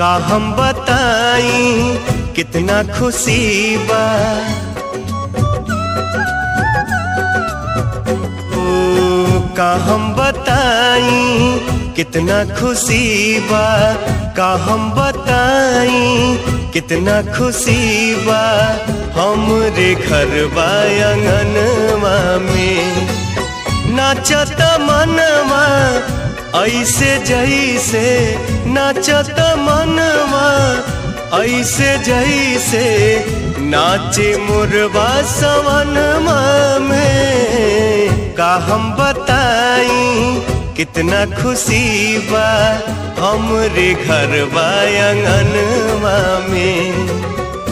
का हम बताई कितना खुशी बा ओ का हम बताई कितना खुशी बा का हम बताई कितना खुशी बा हमरे घर आंगनवा में नाचत मनवा ऐसे जैसे नाचत मनवा ऐसे जैसे नाचे मुरबा सवनमा में का हम बताई कितना खुशी बा हमरे घर आंगनवा में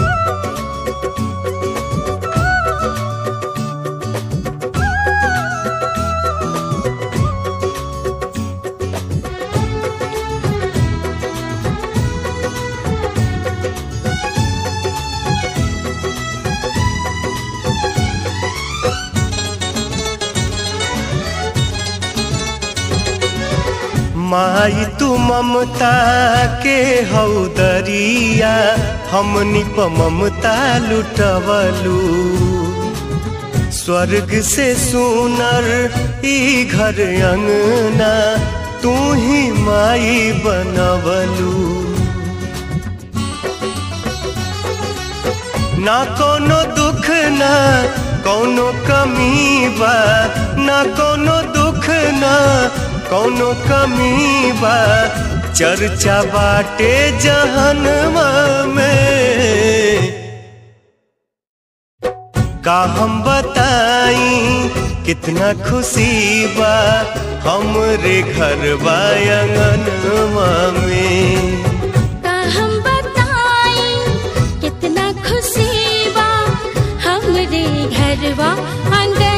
माई तू ममता के हौदरिया हमनी प ममता लुटवलू स्वर्ग से सुनर ई घर अंगना तू ही माई बनवलू ना कोनो दुख ना कोनो कमी बा ना कोनो दुख ना कौनो कमी बा चर्चा बाटे जहनवा में का हम बताई कितना खुशी बा हमरे घर आंगनवा में का हम बताई कितना खुशी बा हमरे घरवा अंगन